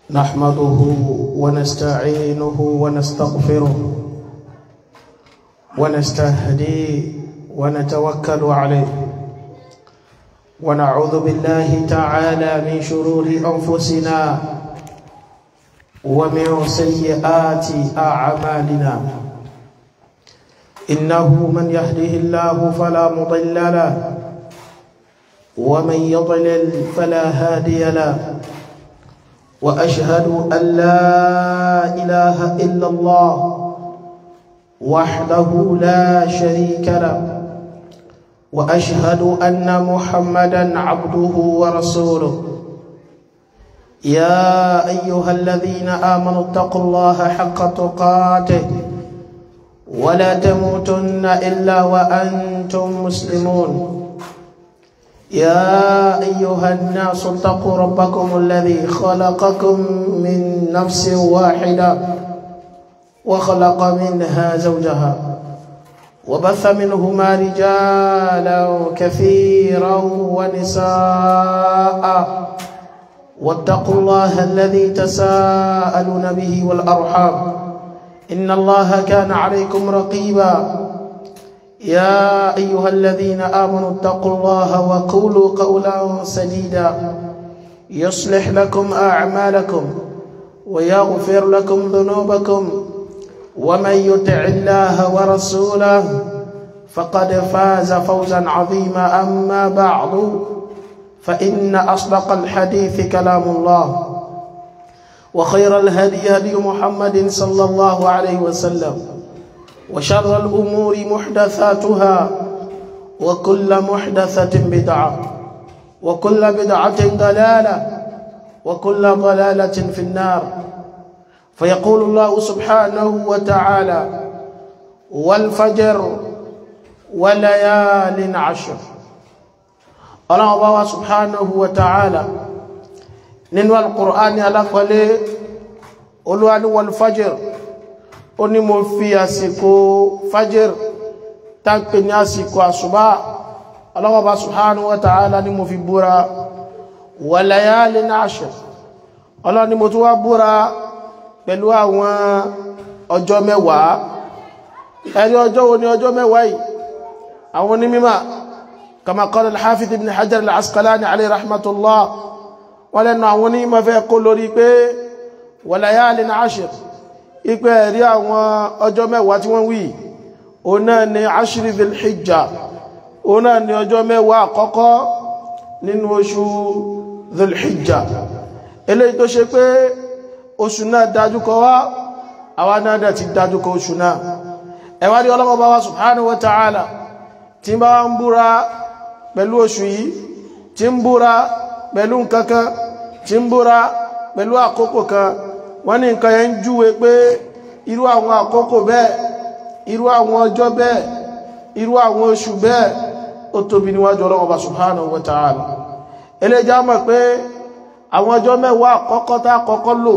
نحمده ونستعينه ونستغفره ونستهديه ونتوكل عليه ونعوذ بالله تعالى من شرور أنفسنا ومن سيئات أعمالنا إنه من يهده الله فلا مضل له ومن يضلل فلا هادي له وأشهد أن لا إله إلا الله وحده لا شريك له وأشهد أن محمدا عبده ورسوله يا أيها الذين آمنوا اتقوا الله حق تقاته ولا تموتن إلا وأنتم مسلمون يا أيها الناس اتقوا ربكم الذي خلقكم من نفس واحدة وخلق منها زوجها وبث منهما رجالا كثيرا ونساء واتقوا الله الذي تساءلون به والأرحام إن الله كان عليكم رقيبا يا أيها الذين آمنوا اتقوا الله وقولوا قولا سديدا يصلح لكم أعمالكم ويغفر لكم ذنوبكم ومن يطع الله ورسوله فقد فاز فوزا عظيما أما بعد فإن أصدق الحديث كلام الله وخير الهدي هدي محمد صلى الله عليه وسلم وشر الأمور محدثاتها وكل محدثة بدعة وكل بدعة ضلالة وكل ضلالة في النار فيقول الله سبحانه وتعالى والفجر وليال عشر الله سبحانه وتعالى nínú alkùránì alákọ̀ọ́lé olúwani wal-fajr ó ní mo fi àsìkò fajr tánkpé ní àsìkò àṣùbá ọlọ́wọ́bá subhanahu wa ta'ala ní mo fi búra wa layalin ashr ọlọ́ ni mo tún wá búra pẹ̀lú àwọn ọjọ́ mẹ́wàá ẹ̀rí ọjọ́ wo ni ọjọ́ mẹ́wàá yìí àwọn onímímà kama qala al-hafiz ibn hajar al-asqalani alayhi rahmatullah wọ́n lẹ́nu àwọn onímọ̀ fẹ́ kó lórí pé wa layalin ashr ipẹ́ ẹ̀rí àwọn ọjọ́ mẹ́wàá tí wọ́n wí o náà ni ashri dhil hijja o náà ni ọjọ́ mẹ́wàá àkọ́kọ́ nínú oṣù dhil hijja eléyìí tó ṣe pé oṣù náà dájúkọ wá àwa náà dẹ̀ ti dájúkọ oṣù náà ẹwà rí ọlọ́mọba wa subhanahu wa ta'ala tí bá ń búra pẹ̀lú oṣù yìí tí ń búra pẹ̀lú nǹkankan tí ń búra pẹ̀lú àkókò kan wọ́n ní nǹkan yẹn ń júwe pé irú àwọn àkókò bẹ́ẹ̀ irú àwọn ọjọ́ bẹ́ẹ̀ irú àwọn oṣù bẹ́ẹ̀ ó tóbi níwájú ọlọ́mọba subhanahu wa ta'ala eléjá mọ̀ pé àwọn ọjọ́ mẹ́wàá àkọ́kọ́ tá kọ́kọ́ lò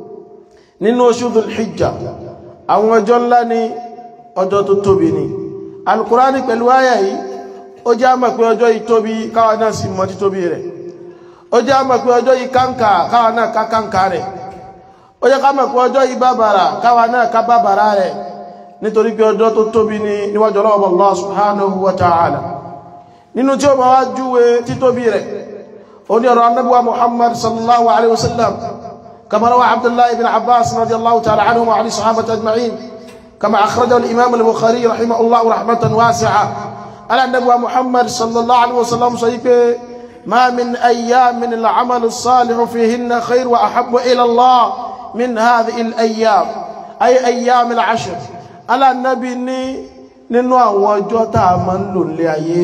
nínú oṣù Dhul-Hijja àwọn ọjọ́ ńlá ni ọjọ́ tó tóbi ni Al-Qur'ani pẹ̀lú àyà yìí ó jẹ́ àmọ̀ pé ọjọ́ yìí tóbi káwa náà sì mọ̀ títóbi rẹ̀ ó jẹ́ àmọ̀ pé ọjọ́ yìí káǹkà káwa náà ká káǹkà rẹ̀ ó jẹ́ ká mọ̀ pé ọjọ́ yìí bàbàrà káwa náà ká bàbàrà rẹ̀ nítorí pé ọjọ́ tó tóbi ni níwájú Allah subhanahu wa ta'ala nínú tí ó máa wá júwe títóbi rẹ̀ oni ọ̀rọ̀ annabuwa muhammad sallallahu alaihi wasallam kama rawa abdullahi ibn abbas radiyallahu ta'ala anhu wa ali sahabati ajma'in kama akhrajahu al-imam al-bukhari rahimahullah rahmatan wasi'a ala annabuwa muhammad sallallahu alaihi wasallam sọ pé ma min ayyamin al-amal as-salih fihinna khair wa ahabbu ila allah min hadhihi al-ayyam ay ayyam al-ashr ala nabi ni nínú àwọn ọjọ́ tá máa ń lò lé ayé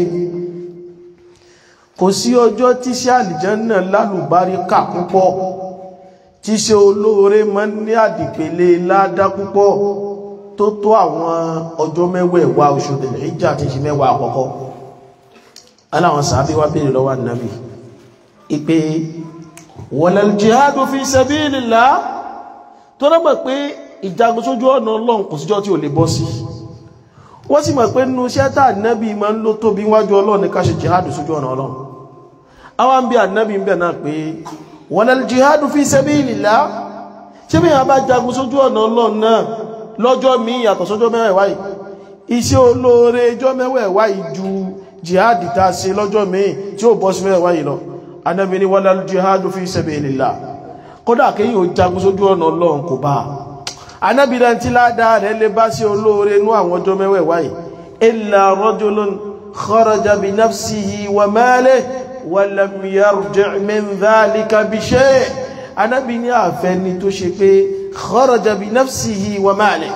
kò sí ọjọ́ tí ṣe àlìjánà lálùbáríkà púpọ̀ tí ṣe olóore mọ́ ní àdìpele ládá púpọ̀ tó tó àwọn ọjọ́ mẹ́wẹ̀ẹ̀wá oṣù Dhul-Hijjah tí ṣe mẹ́wàá àkọ́kọ́ aláwọn sàábí wá bèèrè lọ́wọ́ Ànábì ìpé walal jihadu fi sabilillah tó rọ́gbọ̀ pé ìjagun sójú ọ̀nà Ọlọ́run kò síjọ́ tí ò lè bọ́ sí wọ́n sì mọ̀ pé nínú iṣẹ́ tá ànábì máa ń ló tóbi wájú ọlọ́run ní ká ṣe jihad sójú ọ̀nà ọlọ́run àwọn bí ànábì ń bẹ̀ náà pé wala jihadu fi sabilillah ṣé bí yàn bá jagun sójú ọ̀nà ọlọ́run náà lọ́jọ́ míì yàtọ̀ sójọ́ mẹ́wàá yìí iṣẹ́ olóore ijọ́ mẹ́wàá yìí ju jihadi ta ṣe lọ́jọ́ míì tí ó bọ́ sí mẹ́wàá yìí lọ anábi ni wala jihadu fi sabilillah kódà kí yíò jagun sójú ọ̀nà ọlọ́run kò bá anábi náà tí ládàá rẹ̀ lè bá sí olóore nú àwọn ọjọ́ mẹ́wàá yìí illa rajulun kharaja bi nafsihi wa malihi wa lam yarji' min dhalika bi shay' anábi ní àfẹ́ni tó ṣe pé kharaja bi nafsihi wa malihi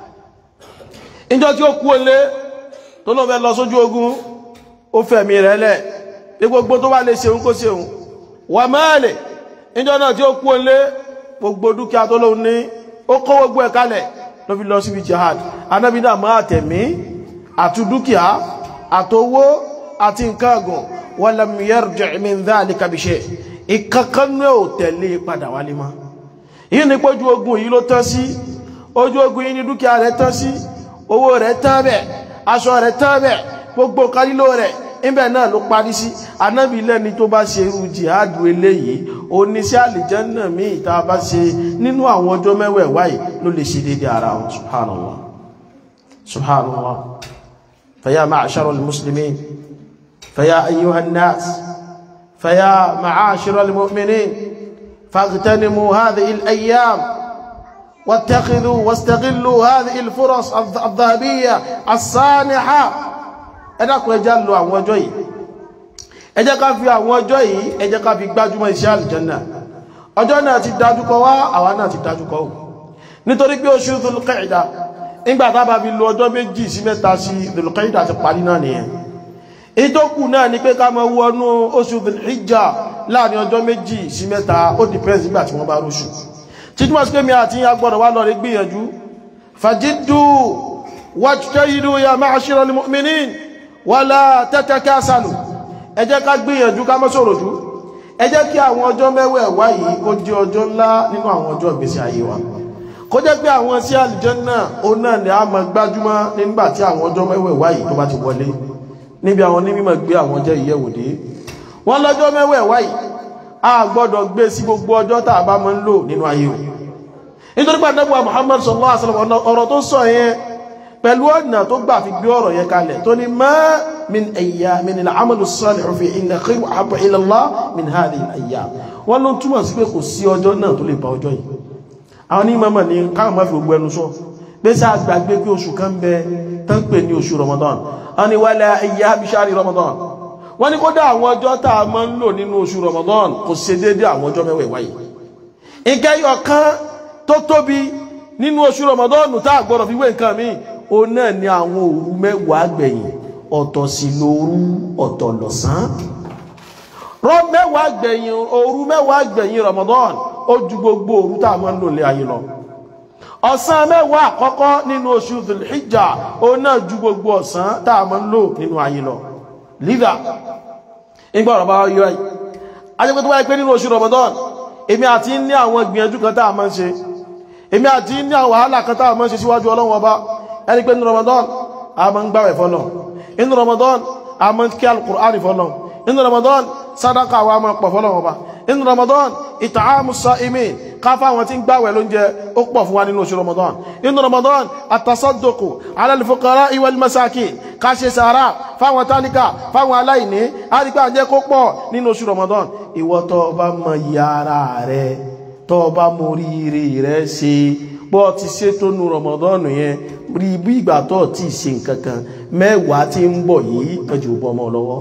ìjọ tí ó kú olé tó lọ fẹ́ lọ sójú ogun ó fẹ̀mí rẹ̀ lẹ̀ pé gbogbo tó bá lè ṣeun kó ṣeun wà mẹ́ẹ̀lẹ̀ ìjọ náà tí ó kú olé gbogbo dúkìá tó lóun ní ó kó gbogbo ẹ̀ kalẹ̀ ló fi lọ síbi jihad anábi náà máa tẹ̀mí àti dúkìá àtowó àti nǹkan àgùn walam yarji' min dhalika bi shay' ìkankan náà ò tẹ̀lé padà wálé mọ́ yìí ní pójú ogun yìí ló tán sí ojú ogun yìí ní dúkìá rẹ̀ tán sí owó rẹ̀ tán bẹ̀ aṣọ rẹ̀ tán bẹ̀ gbogbo kalílò rẹ̀ ibẹ̀ náà ló parí sí anábì lẹ́ni tó bá ṣe irú jihadu eléyìí oníṣẹ́ àlìjẹ́nà míì tá a bá ṣe nínú àwọn ọjọ́ mẹ́wẹ̀ẹ̀wá yìí ló lè ṣe dédé ara wọn subhanallah subhanallah faya ma'ashara al-muslimin faya ayyuha an-nas faya ma'ashara al-mu'minin faghtanimu hadhihi al-ayyam واتخذوا واستغلوا هذه الفرص الذهبية الصانحة ẹ dákun ẹ jẹ́ lò àwọn ọjọ́ yìí ẹ jẹ́ ká fi àwọn ọjọ́ yìí ẹ jẹ́ ká fi gbájúmọ́ iṣẹ́ àlìjẹ́nà ọjọ́ náà ti dájúkọ wá àwa náà ti dájúkọ ò nítorí pé oṣù Dhul-Qa'dah nígbà tá bá fi lo ọjọ́ méjì sí mẹ́ta sí Dhul-Qa'dah ti parí náà nìyẹn ìtókù náà ni pé ká máa wọnú oṣù Dhul-Hijjah láàrin ọjọ́ méjì sí mẹ́ta ó dìpẹ́ǹsì nígbà tí wọ́n bá róṣù títúmọ̀ sí pé mi àti agbọ́dọ̀ wá lọ rí gbìyànjú fàjídù wajtahidu ya ma'ashiral mu'minin wala tatakasalu ẹ jẹ́ ká gbìyànjú ká má sọ̀rọ̀ jù ẹ jẹ́ kí àwọn ọjọ́ mẹ́wẹ̀ẹ̀wá yìí kó jẹ́ ọjọ́ ńlá nínú àwọn ọjọ́ ìgbésí ayé wa kó jẹ́ pé àwọn sí àlìjánnà ó náà ni a máa gbájúmọ́ nígbà tí àwọn ọjọ́ mẹ́wẹ̀ẹ̀wá yìí tó bá ti wọlé níbi àwọn onímọ̀ gbé àwọn ọjọ́ ìyẹ̀wò dé wọ́n lọ́jọ́ mẹ́wẹ̀ẹ̀wá yìí a gbọ́dọ̀ gbé sí gbogbo ọjọ́ tàà bá mọ́ ń lò nínú ayé o nítorí pé Ànábì Muhammad sallallahu alaihi wasallam ọ̀rọ̀ tó sọ yẹn pẹ̀lú ọ̀nà tó gbà fi gbé ọ̀rọ̀ yẹn kalẹ̀ tó ní ma min ayyamin al-amalu as-salihu fi inna khayra wa ahabba ila Allah min hadhihi al-ayyam wọ́n ló túmọ̀ sí pé kò sí ọjọ́ náà tó lè bá ọjọ́ yìí àwọn ní mọ́mọ̀ ní káwọn má fi gbogbo ẹnu sọ pé sá gbàgbé pé oṣù kan bẹ tán pè ní oṣù Ramadan wọ́n ní wala ayyami shahri Ramadan wọ́n ní kódà àwọn ọjọ́ tá a máa ń lò nínú oṣù Ramadan kò ṣe dédé àwọn ọjọ́ mẹ́wẹ̀ẹ̀wá yìí ìkẹyọ kan tó tóbi nínú oṣù Ramadan tá a gbọ́dọ̀ fi wé nǹkan míì ó náà ní àwọn òru mẹ́wàá gbẹ̀yìn ọ̀tọ̀ sí lóru ọ̀tọ̀ lọ́sàn rọ mẹ́wàá gbẹ̀yìn òru mẹ́wàá gbẹ̀yìn Ramadan ó ju gbogbo òru tá a máa ń lò lé ayé lọ ọ̀sán mẹ́wàá àkọ́kọ́ nínú oṣù Dhul-Hijjah ó náà ju gbogbo ọ̀sán tá a máa ń lò nínú ayé lọ lídà ìgbà ọ̀rọ̀ bá yọ ẹ̀ ajẹ́gbẹ́ tó wáyé pé nínú oṣù Ramadan èmi àti ní àwọn ìgbìyànjú kan tá a máa ń ṣe èmi àti ní àwọn wàhálà kan tá a máa ń ṣe síwájú Ọlọ́run Ọba ẹni pé nínú Ramadan a máa ń gbàwẹ̀ fọ́lọ̀ inú Ramadan a máa ń kí al-Qur'ani fọ́lọ̀ inú Ramadan sadaka wa máa pọ̀ fọ́lọ̀ Ọba inú Ramadan ìtààmù sa'imin káfà àwọn tí ń gbàwẹ̀ lóúnjẹ ó pọ̀ fún wa nínú oṣù Ramadan inú Ramadan àtàsọ́dọ̀kù ala al-fuqara'i wal masakin ká ṣe sàárà fáwọn tálíkà fáwọn aláìní àrígbà jẹ́ kó pọ̀ nínú oṣù Ramadan ìwọ tó bá mọ yàrá rẹ tó bá mọ oríire rẹ ṣe bọ́ ti ṣètò nù Ramadan yẹn rí bí ìgbà tó ti ṣe nǹkan kan mẹ́wàá tí ń bọ̀ yìí kẹjù bọ́ ọmọ lọ́wọ́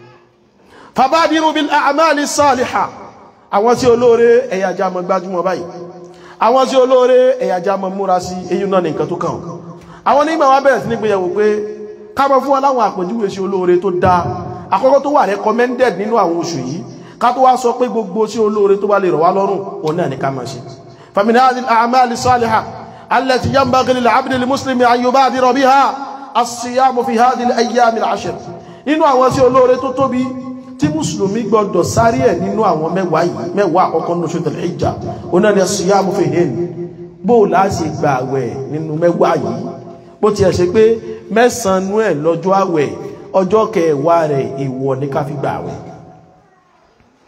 fabadiru bil a'mali salihah àwọn tí olóore ẹ̀yàjá mọ̀ gbájúmọ̀ báyìí àwọn tí olóore ẹ̀yàjá mọ̀ múra sí èyí náà ní nǹkan tó kàn àwọn onígbà wá bẹ̀rẹ̀ sí ní gbéyàwó pé ká mọ̀ fún aláwọn àpèjúwe sí olóore tó dá àkọ́kọ́ tó wà recommended nínú àwọn oṣù yìí ká tó wá sọ pé gbogbo sí olóore tó bá lè rọ̀ wá lọ́rùn òun náà ní ká máa ṣe فمن هذه الأعمال الصالحة التي ينبغي للعبد المسلم أن يبادر بها الصيام في هذه الأيام العشر nínú àwọn tí olóore tó tóbi tí mùsùlùmí gbọdọ̀ sáré ẹ̀ nínú àwọn mẹ́wàá yìí mẹ́wàá àkọ́kọ́ ní oṣù tẹ̀lé ìjà oná ni as-siyamu fihin bó láti gba àwẹ̀ nínú mẹ́wàá yìí bó ti ẹ̀ ṣe pé mẹ́sàn-án ẹ̀ lọ́jọ́ àwẹ̀ ọjọ́ kẹwàá rẹ̀ èèwọ̀ ní ká fi gba àwẹ̀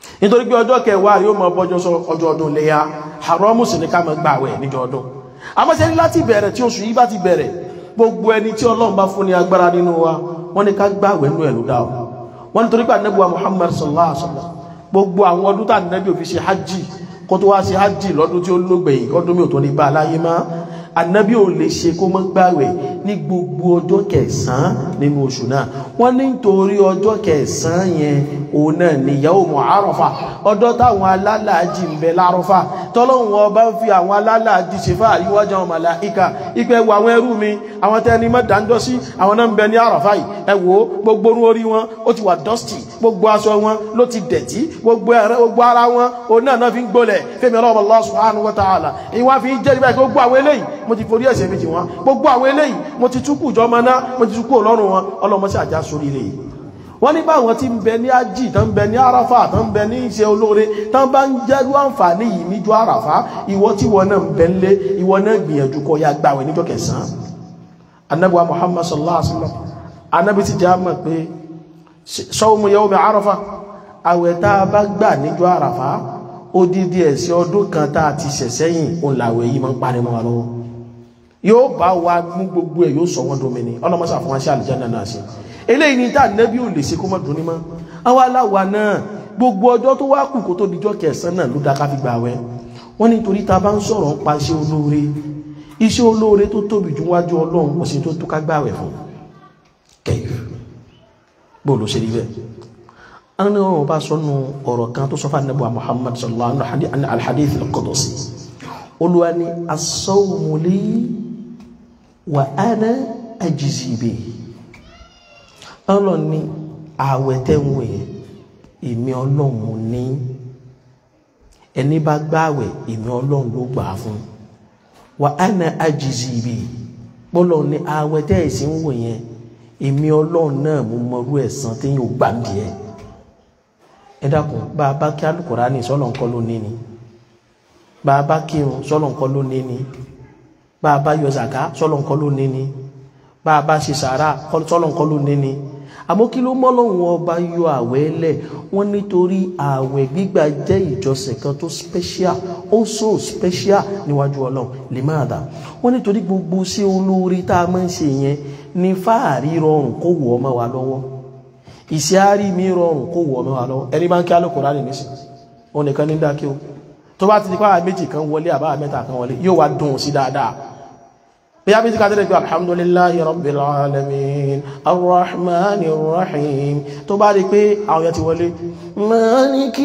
nítorí pé ọjọ́ kẹwàá rí ó mọ bọ́jọ́ sọ ọjọ́ ọdún léyà haramu sì ní ká mọ gbààwẹ̀ níjọ́ ọdún àmọ́sẹ́ láti bẹ̀rẹ̀ tí oṣù yìí bá ti bẹ̀rẹ̀ gbogbo ẹni tí ọlọ́run bá fún ní agbára nínú wa wọ́n ní ká gbààwẹ̀ nínú ẹ̀ ló dá o wọ́n nítorí pé ànábì wa Muhammad sallallahu alaihi wasallam gbogbo àwọn ọdún tá ànábì ò fi ṣe hajj kó tó wá sí hajj lọ́dún tí ó lógbẹ̀yìn ọdún mi ò tó ní bá aláyé má ànábì ò lè ṣe kó mọ́ gbààwẹ̀ ní gbogbo ọjọ́ kẹsàn-án nínú oṣù náà wọ́n ní nítorí ọjọ́ kẹsàn-án yẹn òun náà ni yawmu Àrafà ọjọ́ táwọn alálàájì ń bẹ lárọ́fà tọ́lọ́hun ọba ń fi àwọn alálàájì ṣe fà àríwájá àwọn màláíkà ipẹ́ wọ àwọn ẹrú mi àwọn tẹ́ni mọ́dáńjọ́ sí àwọn náà ń bẹ ní Àrafà yìí ẹ wò gbogbo orú orí wọn ó ti wà dusty gbogbo aṣọ wọn ló ti dẹ̀tí gbogbo ara wọn òun náà náà fi ń gbólẹ̀ fẹ́mi ọlọ́run Allah subhanahu wa ta'ala ìwọ́n fi ń jẹ́ nígbà gbogbo àwọn eléyìí mo ti forí ẹ̀ṣẹ̀ méjì wọn gbogbo àwọn eléyìí mo ti túkù jọ mọ́ ná mo ti túkù ọlọ́run wọn ọlọ́mọ sí àjá sórí ilé yìí wọ́n ní báwọn tí ń bẹ ní ájì tán bẹ ní àràfà tán bẹ ní iṣẹ́ olóore tán bá ń jẹ́rú àǹfààní yìí níjọ́ àràfà ìwọ tí wọ́n náà ń bẹ ń lé ìwọ náà gbìyànjú kó ya gbàwẹ̀ níjọ́ kẹsàn-án anábíwá muhammad sallallahu alaihi wasallam anábí ti jẹ́ àmọ̀ pé sawmu yawmi àràfà àwẹ̀ tá a bá gbà níjọ́ àràfà odidi ẹ̀sìn ọdún kan tá a ti ṣẹ̀ sẹ́yìn òun làwẹ̀ yìí máa ń parí mọ́ wa lọ́wọ́ yóò bá wa mú gbogbo ẹ̀ yóò sọ wọ́n domini ọlọ́mọsà fún wa ṣe àlùjánnà náà ṣe eléyìí ni tá nẹ́bí ò lè ṣe kó mọ́ dùn ní mọ́ àwọn aláwa náà gbogbo ọjọ́ tó wá kù kó tó dijọ́ kẹsàn-án náà ló dá ká fi gbà wẹ̀ wọ́n nítorí ta bá ń sọ̀rọ̀ ń pa iṣẹ́ olóore iṣẹ́ olóore tó tóbi jù wájú ọlọ́run kò sí tó tó ká gbà wẹ̀ fún kẹyù bó ló ṣe rí bẹ́ẹ̀ àwọn ọ̀rọ̀ bá sọnù ọ̀rọ̀ kan tó sọ fún anábọ̀ Muhammad sallallahu alaihi alhadith al-qudusi olúwa ni as-sawmu li wa ana ajzi bihi ọlọ́run ní ààwẹ̀ tẹ́wọ̀n ẹ̀ èmi ọlọ́run ní ẹni bá gbààwẹ̀ èmi ọlọ́run ló gbà á fún wa ana ajizi bi bọ́lọ̀ ní ààwẹ̀ tẹ́ ẹ̀ sí ń wò yẹn èmi ọlọ́run náà mo mọrú ẹ̀san tí yóò gbà ń díẹ̀ ẹ dákun bá a bá kí Al-Kùránì sọ́lọ̀ ńkọ́ ló ní ni bá a bá kírun sọ́lọ̀ ńkọ́ ló ní ni bá a bá yọ zàká sọ́lọ̀ ńkọ́ ló ní ni bá a bá ṣe sàárà sọ́lọ̀ ńkọ́ ló ní ni àmọ́ kí ló mọ́lọ́hun ọba yọ àwẹ̀ lẹ̀ wọ́n nítorí àwẹ̀ gbígbà jẹ́ ìjọsìn kan tó special ó so special níwájú ọlọ́run lè máa dà wọ́n nítorí gbogbo sí olórí tá a máa ń ṣe yẹn ní fáàrí rọrùn kó wọ̀ ọmọ wa lọ́wọ́ ìṣe àárí mi rọrùn kó wọ̀ ọmọ wa lọ́wọ́ ẹni máa ń kí Al-Kùránì nísìn òun nìkan ní dákí o tó bá ti di pàrọ̀ méjì kan wọlé àbá mẹ́ta kan wọlé yóò wá dùn sí dáadáa bí a bí ká tẹ́lẹ̀ pé alhamdulillahi rabbil alamin arrahmanir rahim tó bá rí pé àwọn yẹn ti wọlé maliki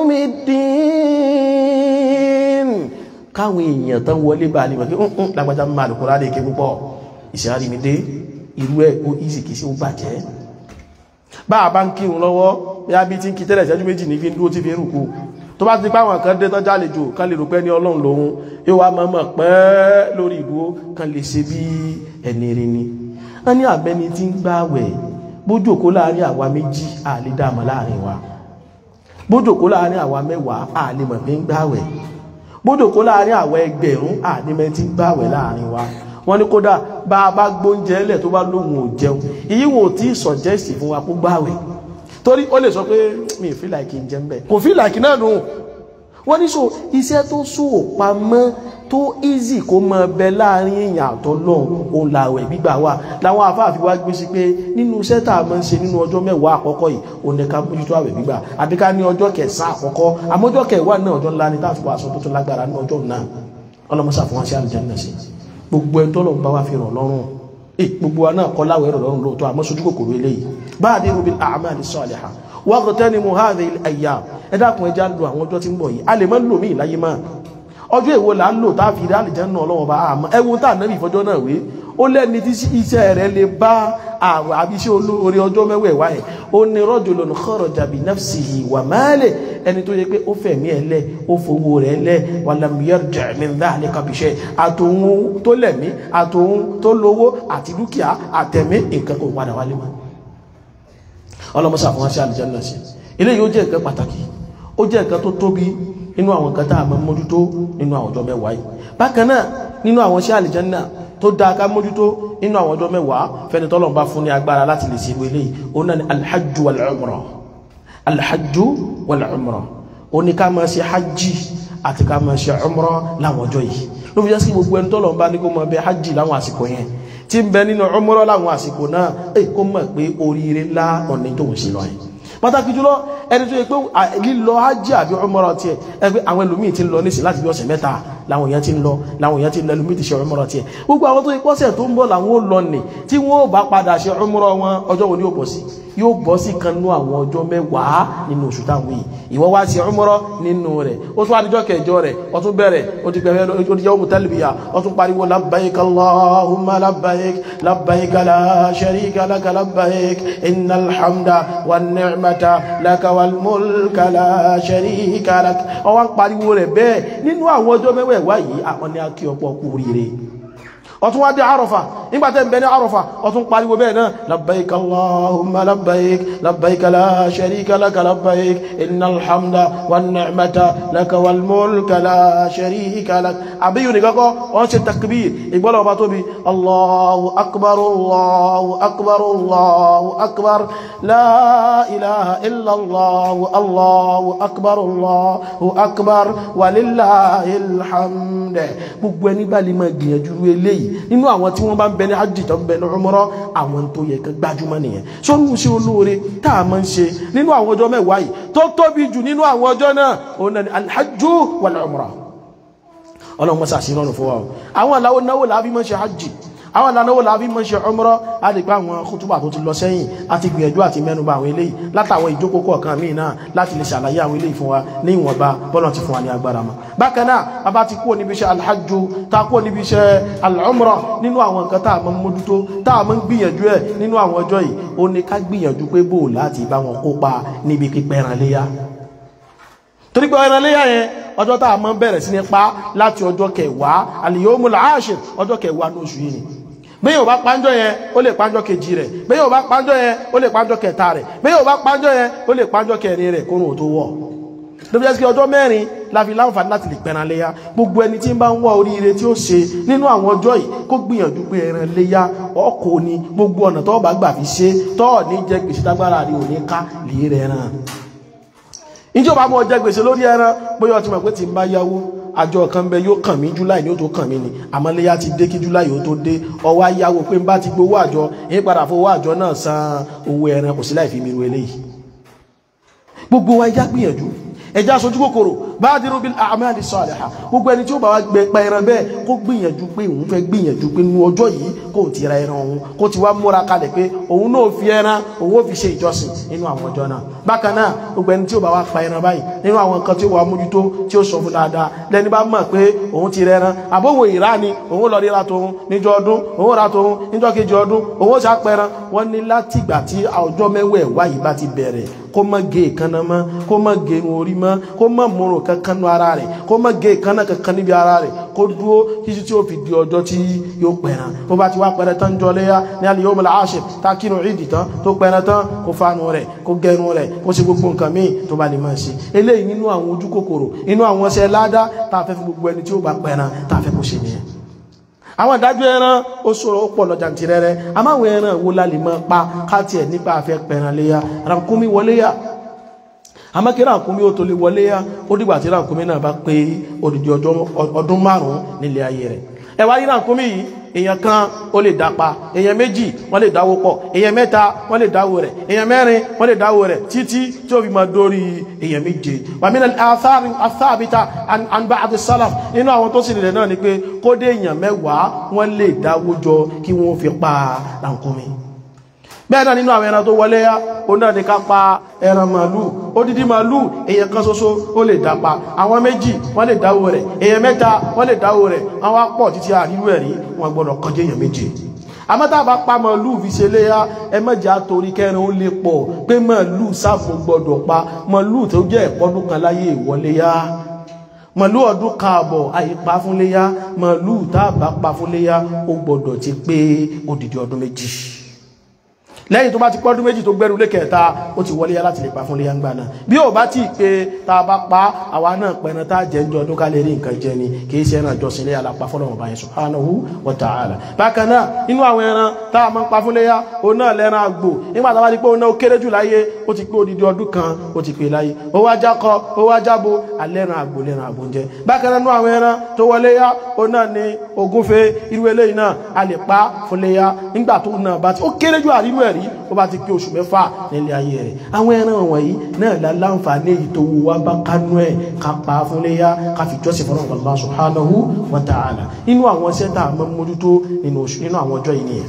yawmiddin káwọn èèyàn tán wọlé bá ní wọ́n kí lágbàjá máa lè kúrò àdéké púpọ̀ ìṣẹ́rí mi dé irú ẹ̀ ó ìsì kìí sí ó bàjẹ́ bá a bá ń kírun lọ́wọ́ bí a bí ti ń kí tẹ́lẹ̀ ìṣẹ́jú méjì ní fi ń dúró tí fi ń rùkú tó bá ti páwọn kan dé tán jálejò kan lè rò pé ní ọlọ́run lòun yóò wá mọ́mọ́ pẹ́ lórí ìdúró kan lè ṣe bí ẹni rí ni wọ́n ní àbẹ́ni tí ń gbààwẹ̀ bójòkó láàrin àwa méjì àlè dàmọ́ láàrin wa bójòkó láàrin àwa mẹ́wàá àlè mọ̀ pé ń gbààwẹ̀ bójòkó láàrin àwa ẹgbẹ̀rún àlè mẹ́ tí ń gbààwẹ̀ láàrin wa wọ́n ní kódà bá a bá gbóúnjẹ lẹ̀ tó bá lóhun ò jẹun ìyíwò tí sọ̀jẹ́sì fún wa kó gbààwẹ̀ torí ó lè sọ pé mi ò feel like jẹ́ ń bẹ̀ kò feel like náà nù wọ́n ní so iṣẹ́ tó sún òpamọ́ tó easy kó mọ bẹ láàrin èèyàn àtọ́lọ́hun òun làwẹ̀ gbígbà wà láwọn afáàfi wá gbé sí pé nínú iṣẹ́ tá a máa ń ṣe nínú ọjọ́ mẹ́wàá àkọ́kọ́ yìí òun ní ká mójútó àwẹ̀ gbígbà àbí ká ní ọjọ́ kẹsàn-án àkọ́kọ́ àmọ́ ọjọ́ kẹwàá náà ọjọ́ ńlá ni táàfin wá aṣọ tó tún lágbára ní ọjọ́ náà ọlọ́mọṣà fún wa sí àlùjánnà sí gbogbo ẹni tó lọ́n bá wá fi ràn lọ́rùn gbogbo wa náà kọ́ láwẹ̀ rọ̀ lọ́rùn lóòótọ́ àmọ́ sojú kòkòrò eléyìí badiru bil a'mali salihah waqtanimu hadhihi al-ayyam ẹ dákun ẹjá lo àwọn ọjọ́ tí ń bọ̀ yìí a lè mọ́ lò mí ìláyé máa ọjọ́ èwo là ń lò tá a fi rí àlìjánnà ọlọ́wọ́ bá àmọ́ ẹwọ tá ànábì ìfọjọ́ náà wé ó lẹ́ni tí iṣẹ́ rẹ̀ lè bá àwọ̀ àbí iṣẹ́ olóore ọjọ́ mẹ́wẹ̀ẹ̀wá ẹ̀ ó ní rajulun kharaja bi nafsihi wa malihi ẹni tó yẹ pé ó fẹ̀mí ẹ̀ lẹ̀ ó fowó rẹ̀ lẹ̀ wa lam yarji' min dhalika bi shay' àtòhun tó lẹ̀mí àtòhun tó lówó àti dúkìá àtẹ̀mí nǹkan kò padà wálé mọ́ ọlọ́mọsà fún wa sí àlìjánnà sí ilé yóò jẹ́ nǹkan pàtàkì ó jẹ́ nǹkan tó tóbi nínú àwọn nǹkan tá a máa mójútó nínú àwọn ọjọ́ mẹ́wàá yìí bákan náà nínú àwọn sí àlìjánnà tó dáa ká mójútó nínú àwọn ọjọ́ mẹ́wàá fẹ́ni tọ́lọ̀ bá fún ní agbára láti lè ṣe ìwé eléyìí ó náà ní alhajju wal umrah alhajju wal umra ó ní ká máa ṣe hajji àti ká máa ṣe umra láwọn ọjọ́ yìí ló fi jẹ́ sí gbogbo ẹni tọ́lọ̀ ń bá ní kó máa bẹ hajji láwọn àsìkò yẹn tí ń bẹ nínú umra láwọn àsìkò náà èyí kó mọ̀ pé oríire ńlá ọ̀nà tó ń ṣe lọ yẹn pàtàkì jùlọ ẹni tó yẹ pé lílọ hajji àbí umra tiẹ̀ ẹgbẹ́ àwọn ẹlòmíì ti ń lọ nísìn láti bí ọ̀sẹ̀ mẹ́ta láwọn èèyàn ti ń lọ láwọn èèyàn ti ń lọ ẹlòmíì ti ṣe umra tiẹ̀ gbogbo àwọn tó yẹ pọ́sẹ̀ tó ń bọ̀ làwọn ó lọ nì tí wọ́n ó bá padà ṣe umra wọn ọjọ́ wo ni yóò bọ̀ sí yóò bọ́ sí kan nú àwọn ọjọ́ mẹ́wàá nínú oṣù táwọn yìí ìwọ wá sí umra nínú rẹ̀ ó tún àdíjọ́ kẹjọ rẹ̀ ó tún bẹ̀rẹ̀ ó ti pẹ̀lú ó ti yawmu talbiya ó tún pariwo labbaik allahumma labbaik labbaik la sharika laka labbaik innal hamda wan ni'mata laka wal mulka la sharika lak ó wá ń pariwo rẹ̀ bẹ́ẹ̀ nínú àwọn ọjọ́ mẹ́wàá yìí àwọn ni a kí ọ̀pọ̀ kú rire ọtún wá dé àrọ̀fà nígbàtẹ́ ìbẹ̀ ní àrọ̀fà ọtún pariwo bẹ́ẹ̀ náà labbaik allahumma labbaik labbaik la sharika laka labbaik innal hamda wan ni'mata laka wal mulka la sharika lak àbíyù ní kọ́kọ́ wọ́n ṣe takbir ìgbọ́lọ̀ ọba tóbi allahu akbar allahu akbar allahu akbar la ilaha illa allahu allahu akbar allahu akbar walillahil hamd gbogbo ẹni bá lè máa gbìyànjú eléyìí nínú àwọn tí wọ́n bá ń bẹ ní hajj tó ń bẹ ní umrah àwọn tó yẹ kán gbájúmọ́ nìyẹn sọ́nù sí olóore tá a máa ń ṣe nínú àwọn ọjọ́ mẹ́wàá yìí tó tóbi jù nínú àwọn ọjọ́ náà òun náà ni alhajju wal umrah ọlọ́run mọ́sá sí lọ́nà fún wa o àwọn aláwọ̀ náwó làábí mọ́ ṣe hajj àwọn aláwọ̀ làábí mọ́ ṣe umrah á lè pa àwọn kútùbà tó ti lọ sẹ́yìn àti gbìyànjú àti mẹ́nubà àwọn eléyìí látàwọn ìjókòó kọ̀ọ̀kan míì náà láti lè ṣàlàyé àwọn eléyìí fún wa ní ìwọ̀nba bọ́lọ̀ ti fún wa ní agbára mọ́ bákan náà bàbá ti kúrò níbi iṣẹ́ alhajju ta kúrò níbi iṣẹ́ al-umrah nínú àwọn nǹkan tá a mọ́ mójútó tá a mọ́ ń gbìyànjú ẹ̀ nínú àwọn ọjọ́ yìí ó ní ká gbìyànjú pé bò láti bá wọn kópa níbi pípẹ́ran léyà torí pé ẹran léyà yẹn ọjọ́ tá a mọ́ bẹ̀rẹ̀ sí ní pa láti ọjọ́ kẹwàá al-yawmul ashir ọjọ́ kẹwàá ní oṣù yìí ni bí yóò bá pánjọ́ yẹn ó lè pánjọ́ kejì rẹ̀ bí yóò bá pánjọ́ yẹn ó lè pánjọ́ kẹta rẹ̀ bí yóò bá pánjọ́ yẹn ó lè pánjọ́ kẹrin rẹ̀ kórun ò tó wọ̀ lóbi jẹ́ sí ọjọ́ mẹ́rin la fi láǹfààní láti lè pẹran léyá gbogbo ẹni tí ń bá ń wá oríire tí ó ṣe nínú àwọn ọjọ́ yìí kó gbìyànjú pé ẹran léyá ọkọ̀ ni gbogbo ọ̀nà tó bá gbà fi ṣe tọ́ ní jẹ́ gbèsè tágbára rí òní ká lè rẹ̀ ràn ìjọba mọ́ jẹ́ gbèsè lórí ẹran bóyá ọtí mọ̀ pé tí ń bá yáwó àjọ kan bẹ yóò kàn mí july ní ó tó kàn mí ni àmọ́léyá ti dé kí july ó tó dé ọwọ́ ayáwó pé ń bá ti gbowó àjọ èyí padà fowó àjọ náà san owó ẹran kò sí láì fi mi ru eléyìí gbogbo wa ẹjá gbìyànjú ẹjá sojú kòkòrò badiru bil a'mali salihah gbogbo ẹni tí ó bá wá gbẹ pa ẹran bẹ́ẹ̀ kó gbìyànjú pé òun fẹ́ gbìyànjú pé nínú ọjọ́ yìí kó ti ra ẹran òun kó ti wá múra kalẹ̀ pé òun náà fi ẹran òun ó fi ṣe ìjọsìn nínú àwọn ọjọ́ náà bákan náà gbogbo ẹni tí ó bá wá pa ẹran báyìí nínú àwọn nǹkan tí ó wà mójútó tí ó sọ fún dáadáa lẹni bá mọ̀ pé òun ti rẹran àbówò ìrá ni òun lọ ríra tòun níjọ́ ọdún òun ra tòun níjọ́ kejì ọdún òun ó ṣàpẹran wọ́n ní látìgbà tí ọjọ́ mẹ́wẹ̀ẹ́wá yìí bá ti bẹ̀rẹ̀ kó má gé ìkànnà mọ́ kó má gé irun orí mọ́ kó má múrùn kankan nú ara rẹ̀ kó má gé ìkànnà kankan níbi ara rẹ̀ kó dúró títí tí ó fi di ọjọ́ tí yóò pẹ̀ràn tó bá ti wá pẹ̀rẹ̀ tán jọ léyà ní al-yawm al-ashir tá kínú ìdì tán tó pẹ̀rẹ̀ tán kó fanu rẹ̀ kó gẹrun rẹ̀ kó ṣe gbogbo nǹkan míì tó bá lè máa ṣe eléyìí nínú àwọn ojú kòkòrò inú àwọn ọṣẹ ládá tá a fẹ́ fi gbogbo ẹni tí ó bá pẹ̀ràn tá a fẹ́ kó ṣe nìyẹn àwọn ìdájọ́ ẹran ó ṣòro ó pọ̀ lọ jàǹtìrẹrẹ àmáwọn ẹran wo la lè máa pa káàtì ẹ̀ nípa àfẹ́ pẹ̀ràn léyà rànkúmí wọlé yà àmọ́kí rànkúmí ó tó lè wọlé yà ó dìgbà tí rànkúmí náà bá pé odidi ọdún márùn-ún nílé ayé rẹ̀ ẹ wá rí rànkúmí yìí èèyàn kan ó lè dápa èèyàn méjì wọ́n lè dáwó pọ̀ èèyàn mẹ́ta wọ́n lè dáwó rẹ̀ èèyàn mẹ́rin wọ́n lè dáwó rẹ̀ títí tí ó fi máa dórí èèyàn méje wàmínà àtàbíta àǹbá àti sálàf nínú àwọn tó sì lè náà ni pé kó dé èèyàn mẹ́wàá wọ́n lè dáwó jọ kí wọ́n fi pa rànkúmí bẹ́ẹ̀ náà nínú àwọn ẹran tó wọlé yá ó náà ní ká pa ẹran màálù odidi màálù èyàn kan ṣoṣo ó lè dápa àwọn méjì wọ́n lè dáwó rẹ̀ èyàn mẹ́ta wọ́n lè dáwó rẹ̀ àwọn apọ̀ títí àríwú ẹ̀rí wọn gbọ́dọ̀ kọjá èyàn méje àmọ́tà bá pa màálù fi ṣe léyá ẹ mọ́jà torí kẹrin ó lè pọ̀ pé màálù sáfò gbọ́dọ̀ pa màálù tó jẹ́ ẹ̀pọ́dún kan láyé ìwọlé yá màálù ọdún kaàbọ̀ àyípa fún léyá màálù tá a bá pa fún léyá ó gbọ́dọ̀ ti pé odidi ọdún méjì lẹ́yìn tó bá ti pọ́dún méjì tó gbẹ́rù lékẹta ó ti wọlé láti lè pa fún léyà ń gbà náà bí ó bá ti pé tá a bá pa àwa náà pẹ̀rẹ̀ tá a jẹ́ ń jọ ọdún ká lè rí nǹkan jẹ ni kì í ṣe ẹran ìjọsìn léyà la pa fún ọlọ́run báyìí subhanahu wa ta'ala bákan náà inú àwọn ẹran tá a máa ń pa fún léyà òun náà lẹ́ran àgbò nígbà tá a bá di pé òun náà ó kéré jù láyé ó ti pé odidi ọdún kan ó ti pé láyé ó wá jákọ ó wá jábo alẹ́ran àgbò lẹ́ran àgbò ń jẹ bákan náà inú àwọn ẹran tó wọlé yá òun náà ni ògúnfe irú eléyìí náà a lè pa fún léyà nígbà tó náà bá ti ó kéré jù àrínú ẹ̀rí ó bá ti pé oṣù mẹ́fà nílé ayé rẹ̀ àwọn ẹran wọ̀nyí náà la láǹfààní èyí tó wù wá bá kánú ẹ̀ ká pa fún léyà ká fi jọ́sìn fún Allah subhanahu wa ta'ala inú àwọn iṣẹ́ tá a máa ń mójútó nínú oṣù nínú àwọn ọjọ́ yìí nìyẹn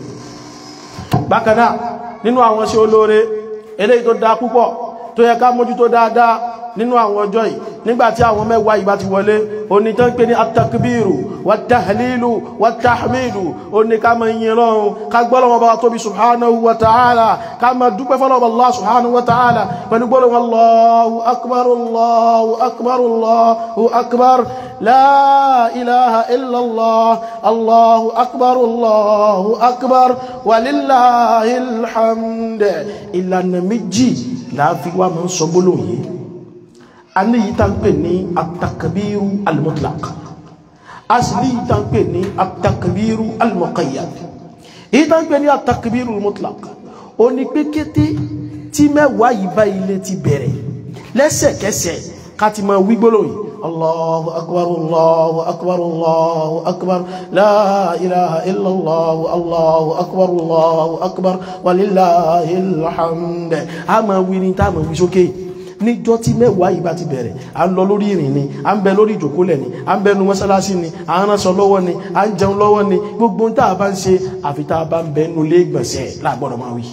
bákan náà nínú àwọn iṣẹ́ olóore eléyìí tó dáa púpọ̀ tó yẹ ká mójútó dáadáa nínú àwọn ọjọ́ yìí nígbàtí àwọn mẹ́wàá ìbá ti wọlé oní tán pé ní atakbiru wàtàhìlìlù wàtàhìmìlù oní ká ma yin lọ́run ká gbọ́lọ́wọ́ bá tóbi subhanahu wa ta'ala ká ma dúpẹ́ fọ́lọ́wọ́ Allah subhanahu wa ta'ala pẹ̀lú gbọ́lọ́wọ́ Allahu akbar Allahu akbar Allahu akbar la ilaha illallah Allahu akbar Allahu akbar walillahil hamd ìlànà méjì láàfi wá mọ́ sọ gbólóhùn yìí a ní yìí tán pè ní atakabiru almutlaq a sì ní yìí tán pè ní atakabiru almuqayyad yìí tán pè ní atakabiru almutlaq ó ní pé kété tí mẹ́wàá yìí bá ilé ti bẹ̀rẹ̀ lẹ́sẹ̀kẹsẹ̀ ká ti máa wí gbólóhùn yìí الله أكبر الله أكبر الله أكبر لا إله إلا الله الله أكبر الله أكبر ولله الحمد أما ويني تاما ويشوكي níjọ́ tí mẹ́wàá yìí bá ti bẹ̀rẹ̀ à ń lọ lórí ìrìn ni à ń bẹ lórí ìjòkólẹ̀ ni à ń bẹ nu mọ́sálásí ni à ń ránṣọ lọ́wọ́ ni à ń jẹun lọ́wọ́ ni gbogbo tá a bá ń ṣe àfi tá a bá ń bẹ nu ilé ìgbọ̀nsẹ̀ láàgbọ́dọ̀ máa wí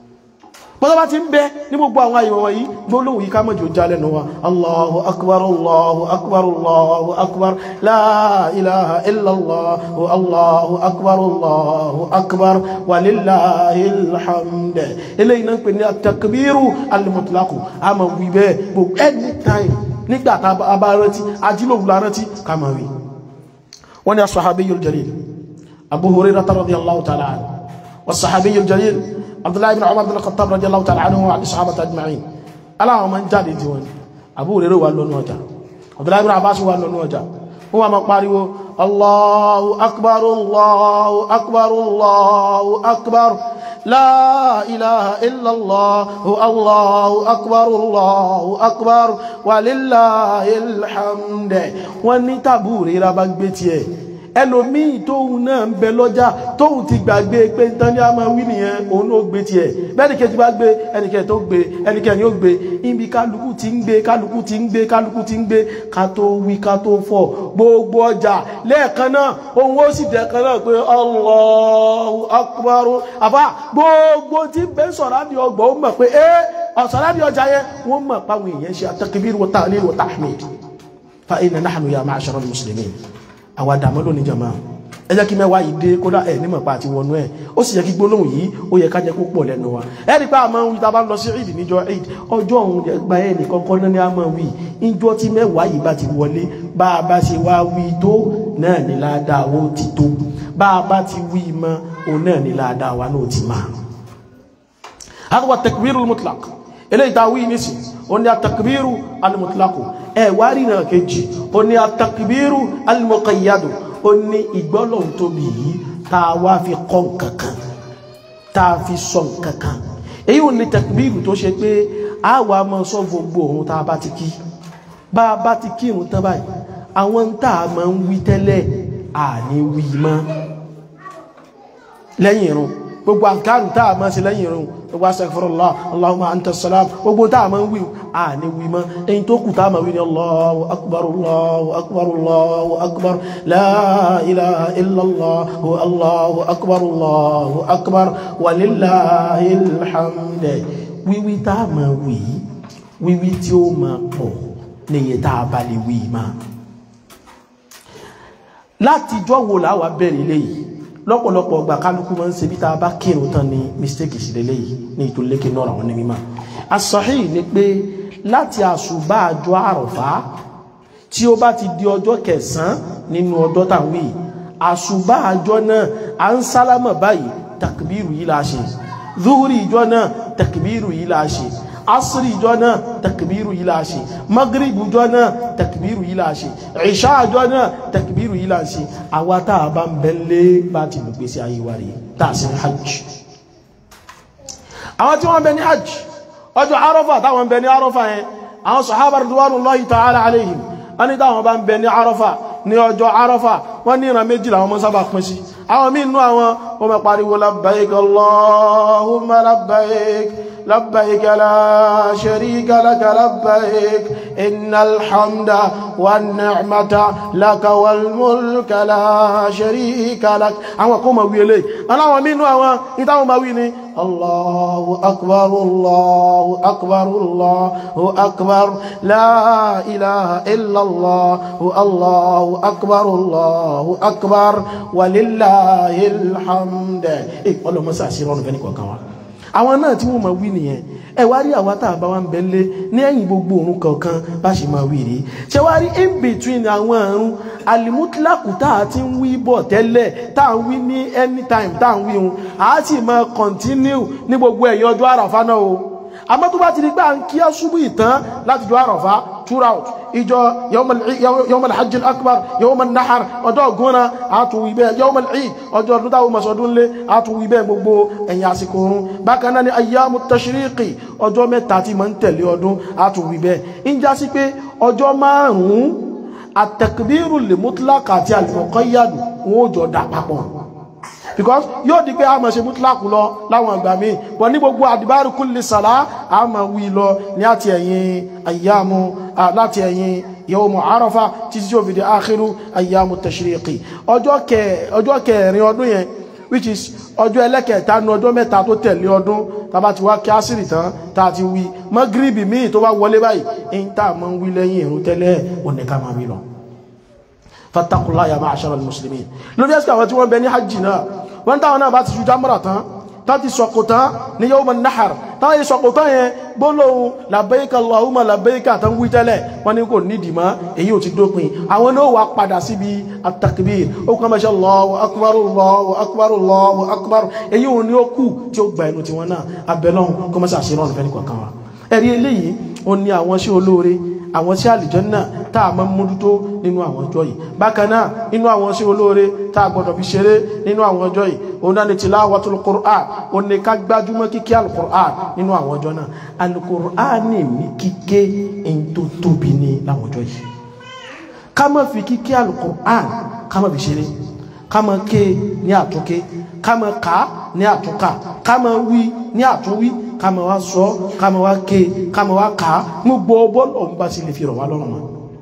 bọ́lá bá ti ń bẹ ní gbogbo àwọn àyẹ̀wò wọ̀nyí gbólóhùn yìí ká mọ̀ jò jálẹ̀ nù wa allahu akbar allahu akbar allahu akbar la ilaha illallah allahu akbar allahu akbar walillahil hamd eléyìí náà ń pè ní atakbiru alimutlaqu a máa wí bẹ́ẹ̀ gbogbo anytime nígbà tá a bá rántí ajílòwò la rántí ká máa wí wọ́n ní as-sahabiyyul jalil abu hurairah radiyallahu ta'ala anhu was-sahabiyyul jalil abdullahi ibn umar bin khattab radiyallahu ta'ala anhu wa sahabata ajma'in aláwọn ma ń jáde tí wọn Abu Hurairah wà lọ́nà ọjà abdullahi ibn abbas wà lọ́nà ọjà wọ́n wà ma pariwo allahu akbar allahu akbar allahu akbar la ilaha illallah allahu akbar allahu akbar walillahil hamd wọ́n ní tàbí Hurairah bá gbé tiẹ̀ ẹlòmíì tóun náà ń bẹ lọ́jà tóun ti gbàgbé pé tán ní a máa wí nìyẹn òun ló gbé tiẹ̀ bẹ́ẹ̀ni kejì bá gbé ẹnìkẹ́ tó gbé ẹnìkẹ́ ni ó gbé ibi kálukú ti ń gbé kálukú ti ń gbé kálukú ti ń gbé ká tó wí ká tó fọ̀ gbogbo ọjà lẹ́ẹ̀kan náà òun ó sì dẹ̀kan náà pé Allahu Akbar àbá gbogbo tí ń bẹ sọ̀rọ̀ àdì ọgbà ó mọ̀ pé ẹ́ ọ̀sọ̀rọ̀ àdì ọjà yẹn wọ́n mọ̀ páwọn èèyàn ṣe at-takbir wa ta'lil wa tahmid fa inna nahnu ya ma'ashara al-muslimin àwọn àdàmọ́ lónìí jàmá ẹ jẹ́ kí mẹ́wàá yìí dé kódà ẹ̀ nímọ̀ pa àti wọnú ẹ̀ ó sì yẹ kí gbólóhùn yìí ó yẹ ká jẹ́ kó pọ̀ lẹ́nu wa ẹ rí pé àmọ́ wí tá a bá ń lọ sí ìdí níjọ eid ọjọ́ òun gba ẹ̀ nìkan kọ́ náà ní àmọ́ wí ìjọ tí mẹ́wàá yìí bá ti wọlé bá a bá ṣe wá wí tó náà ní ládàá ó ti tó bá a bá ti wí mọ́ òun náà ní ládàá wa náà ti máa. àkọ́kọ́ takbirul mutlaq eléyìí tá a wí nísì ó ní atakbiru al-mutlaq ẹ̀ wá rí náà kejì ó ní atakbiru al-muqayyadu ó ní ìgbọ́lọ̀n tóbi yìí tá a wá fi kọ́ nǹkankan tá a fi sọ nǹkankan èyí ò ní takbíru tó ṣe pé a wà mọ́ sọ gbogbo ohun tá a bá ti kí bá a bá ti kí ìrun tán báyìí àwọn tá a máa ń wí tẹ́lẹ̀ à ní wí mọ́ lẹ́yìn ìrun gbogbo àǹkárù tá a máa ṣe lẹ́yìn ìrun gbogbo astaghfirullah allahumma anta salam gbogbo tá a máa ń wí à ní wí mọ́ èyí tó kù tá a máa wí ní allahu akbar allahu akbar allahu akbar la ilaha illallah allahu akbar allahu akbar walillahil hamd wíwí tá a máa wí wíwí tí ó máa pọ̀ níye tá a bá lè wí máa látijọ́ wo làwa bẹ̀rẹ̀ léyìí lọ́pọ̀lọpọ̀ ọgbà kálukú máa ń ṣe bí tá a bá kírun tán ni mistake sí lélẹ́yìí ní ìtòlékè náà àwọn onímọ̀ as-sahih ni pé láti àṣùbà àjọ àrọ̀fá tí ó bá ti di ọjọ́ kẹsàn-án nínú ọjọ́ tàwí àṣùbà àjọ náà à ń sálámà báyìí takbiru yìí la ṣe zuhuri ìjọ náà takbiru yìí la ṣe asiri ìjọ náà takbiru yìí la ṣe maghrib ìjọ náà takbiru yìí la ṣe ìṣá ìjọ náà takbiru yìí la ṣe àwa tá a bá ń bẹ́lẹ̀ bá ti lù gbèsè ayé wa rèé tá a sì ní hajj àwọn tí wọ́n bẹ ní hajj ọjọ́ arọ́fà táwọn bẹ ní arọ́fà yẹn àwọn sahaba ridwanullahi ta'ala alayhim wọ́n ní táwọn bá ń bẹ ní arọ́fà ní ọjọ́ arọ́fà wọ́n ní ìran méjì làwọn mọ́ sábà pín sí àwọn míì nú àwọn wọ́n mẹ́ pariwo labbaik allahumma labbaik labbaik la sharika laka labbaik innal hamda wan ni'mata laka wal mulka la sharika lak àwọn kó ma wí eléyìí aláwọn míì nú àwọn ìtàwọn ma wí ni الله أكبر الله أكبر الله أكبر لا إله إلا الله الله أكبر الله أكبر ولله الحمد إيه والله ما سأسيرون فيني كوكاوا àwọn náà tí wọ́n máa wí nìyẹn ẹ wá rí àwa tá a bá wá ń bẹ́lé ní ẹ̀yìn gbogbo òun kọ̀ọ̀kan bá ṣe máa wí rí ṣe wá rí in between àwọn àrùn alimutlaku tá a ti ń wí bọ̀ tẹ́lẹ̀ tá a ń wí ní anytime tá a ń wí òun a sì máa continue ní gbogbo ẹ̀yìn ọjọ́ àràfá náà o àmọ́ tó bá ti di pé à ń kí á ṣubú ìtàn láti jọ àràfá throughout ìjọ yawmal hajj akbar yawmal nahar ọjọ́ ògúnra àtúwì bẹ́ẹ̀ yawmal eid ọjọ́ ọdún táwọn masọdún lé àtúwì bẹ́ẹ̀ gbogbo ẹ̀yìn àsìkò oorun bákan náà ni ayyamu tashriqi ọjọ́ mẹ́ta tí ma ń tẹ̀lé ọdún àtúwì bẹ́ẹ̀ ń já sí pé ọjọ́ márùn-ún àtẹ̀kbírù lè mutlaq àti al-muqayyad wọn ò jọ dà papọ̀ because yóò di pé a máa ṣe mútìláàkù lọ láwọn ìgbà míì bọ̀ ní gbogbo àdìbárù kulli sàlá a máa wí lọ ní àti ẹ̀yìn ayyamu láti ẹ̀yìn yawmu Arafa títí tí ó fi di akhiru ayyamu tashriqi ọjọ́ kẹrin ọdún yẹn which is ọjọ́ ẹlẹ́kẹ̀ẹ́ta ní ọjọ́ mẹ́ta tó tẹ̀lé ọdún tàbá ti wá kí á sírì tán tá ti wí mọ́gírìbì míì tó bá wọlé báyìí ń tà mọ́ ń wí lẹ́yìn ìrún tẹ́lẹ̀ òní ká máa wí lọ fattaqullaha ya ma'ashara al-muslimin lórí ẹ́sìkà àwọn tí wọ́n bẹ ní hajji náà wọ́n táwọn náà bá ti ṣújá mọ́ra tán tán ti sọ̀kò tán ní yawm an-nahar táwọn yìí sọ̀kò tán yẹn gbólóhùn labbaika Allahumma labbaika tán wí tẹ́lẹ̀ wọ́n ní kò nídìí mọ́ èyí ò ti dópin àwọn náà wà padà síbi at-takbir ó kọ́ mẹ́ṣẹ́ Allahu akbar Allahu akbar Allahu akbar èyí ò ní ó kù tí ó gba ẹnu tiwọn náà abẹ́lọ́hùn kọ́ mẹ́ṣẹ́ àṣírọ́ ọ̀nà fẹ́ni kọ̀ọ̀kan wa ẹ̀rí eléyìí ó ní àwọn sí olóore àwọn sí àlìjànnà tá a máa mójútó nínú àwọn ọjọ́ yìí bákan náà nínú àwọn sí olóore tá a gbọ́dọ̀ fi ṣeré nínú àwọn ọjọ́ yìí òun náà ni tilawatul Qur'an ó ní ká gbájúmọ́ kíké alukur'an nínú àwọn ọjọ́ náà alukur'an ní ní kíké èyí tó tóbi ní láwọn ọjọ́ yìí ká má fi kíké alukur'an ká má fi ṣeré ká má ké ní àtúnké ká má ká ní àtúnká ká má wí ní àtúnwí ká má wá sọ ká má wá ké ká má wá ká gbogbo bọ́ọ̀lù ọ̀hún bá sì lè fi rọ̀ wá lọ́rùn mọ́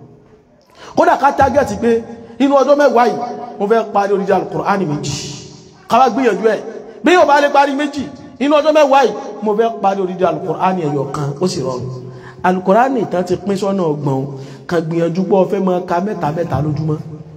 kódà ká tágẹ́ẹ̀tì pé inú ọjọ́ mẹ́wàá yìí mo fẹ́ parí oríjà alukur'ani méjì káwá gbìyànjú ẹ̀ bí yóò bá lè parí méjì inú ọjọ́ mẹ́wàá yìí mo fẹ́ parí oríjà alukur'ani ẹ̀yọ̀ kan ó sì rọrùn alukur'ani ìtàn ti pín sọ́nà ọgbọ̀n kan gbìyànjú pé ó fẹ́ máa ka mẹ́ta mẹ́ta lójúmọ́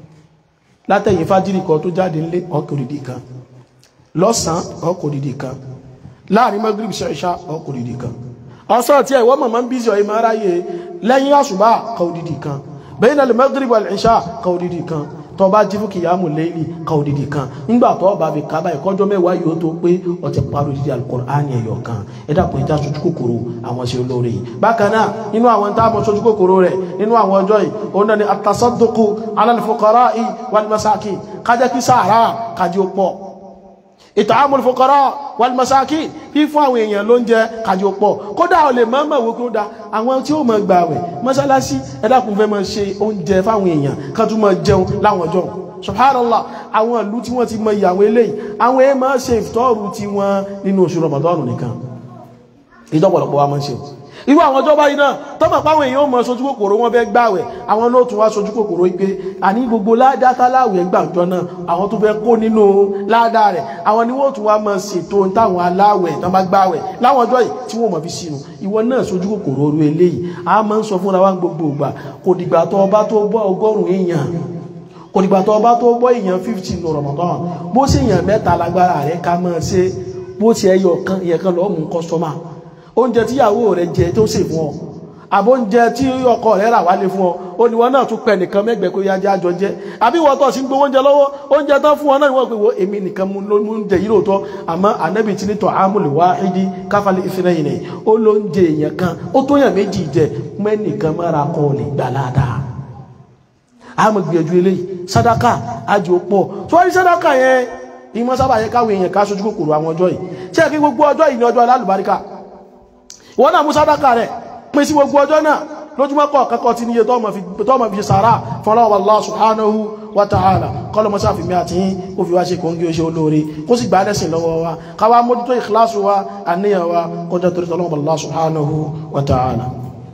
látẹ̀yìn fájírì kan tó jáde ńlé ọkọ̀ òdìdí kan lọ́sàn-án ọkọ̀ òdìdí kan láàrin magrib ṣẹ̀ṣá ọkọ̀ òdìdí kan ọ̀sán tí ẹ̀wọ́ mọ̀mọ́ ń bí sí ọ̀yìn máa ráyè lẹ́yìn àṣùbà kọ òdìdí kan bẹ́yìn alẹ́ magrib wal-isha ka òdìdí kan tó bá jí fún kìyàmù lẹ́yìn ka òdìdí kan nígbà tó bá fi kábà ìkọjọ́ mẹ́wàá yóò tó pé ó ti parí òdìdí al-Qur'ani ẹ̀yọ̀ kan ẹ dàpọ̀ ìjà sojú kòkòrò àwọn sí olóore yìí bákan náà nínú àwọn tá a mọ̀ sojú kòkòrò rẹ̀ nínú àwọn ọjọ́ yìí òun náà ni at-tasadduqu ala al-fuqara'i wal-masakin kájẹ́ kí sàárà kájí ó pọ̀ ìtààmùl fòkọrọ wàlmọ̀sáàkì fífún àwọn èèyàn ló ń jẹ kàjò pọ̀ kódà ò lè mọ́mọ̀ wó kún da àwọn tí ó mọ̀ gbà wẹ̀ mọ́sálásí ẹ̀dàkùn fẹ́ mọ́ ṣe oúnjẹ fáwọn èèyàn kan tún mọ́ jẹun láwọn ọjọ́ subhanallah àwọn ìlú tí wọ́n ti mọ ìyàwó eléyìí àwọn èèyàn máa ṣe ìfitọ́rù tí wọ́n nínú oṣù Ramadan nìkan ìjọpọ̀lọpọ̀ wa máa ń ṣe irú àwọn ọjọ́ báyìí náà tọ́mọ̀ páwọn èèyàn mọ̀ sojú kòkòrò wọn fẹ́ gbàwẹ̀ àwọn ló tún wá sojú kòkòrò pé àní gbogbo ládá táláwẹ̀ gbàjọ náà àwọn tó fẹ́ kó nínú ládá rẹ̀ àwọn ni wọ́n tún wá mọ̀ ṣètò táwọn aláwẹ̀ tán bá gbàwẹ̀ láwọn ọjọ́ yìí tí wọ́n mọ̀ fi sínú ìwọ náà sojú kòkòrò orú eléyìí a máa ń sọ fúnra wa gbogbo ìgbà kò dìgbà tó ọba tó bọ́ ọgọ́rùn-ún èèyàn kò dìgbà tó ọba tó bọ́ èèyàn fifty ní Ramadan bó sì èèyàn mẹ́ta lágbára rẹ̀ ká máa ṣe bó ti ẹyọ kan ìyẹn kan lọ́ọ́ mú kọ́sọ́mà oúnjẹ tíyàwó rẹ̀ jẹ tó sè fún ọ àbóúnjẹ tí ọkọ rẹ̀ rà wálé fún ọ ó ní wọn náà tún pẹ nìkan mẹ́gbẹ̀ẹ́ kó yájá àjọ jẹ àbí wọ́n tọ̀ sí gbowó oúnjẹ lọ́wọ́ oúnjẹ tán fún ọ náà wọ́n pè wọ́n èmi nìkan mú ló ń jẹ yìí lóòótọ́ àmọ́ ànábì tí ní tọ́ àmúlẹ̀ wá ìdí káfálẹ̀ ìfìnà yìí nìyí ó ló ń jẹ èèyàn kan ó tó yàn méjì jẹ mẹ́nìkan mára kọ́ lè gbà ládàá àmọ́ gbìyànjú eléyìí sádàkà àjò pọ̀ tó wá ní sádàkà yẹn ìmọ̀ sábà yẹ káwé èèyàn ká sojú kòkòrò àwọn ọjọ́ yìí ṣé kí gbogbo ọjọ́ yìí ní ọjọ́ alálùbáríkà ìwọ náà mú sádàkà rẹ̀ pín sí gbogbo ọjọ́ náà lójúmọ́ kọ̀ kẹ́kọ̀ọ́ ti níye tọ́mọ̀ fi sàárà fọ́lọ́wọ́ Allah subhanahu wa ta'ala kọ́lọmọ́ sáfì mí àti yín ó fi wá ṣe kò ń gí ó ṣe olóore kó sì gbá lẹ́sìn lọ́wọ́ wa káwá mójútó ìkìláṣù wa àníyàn wa kọjá torí tọ́lọ́wọ́ Allah subhanahu wa ta'ala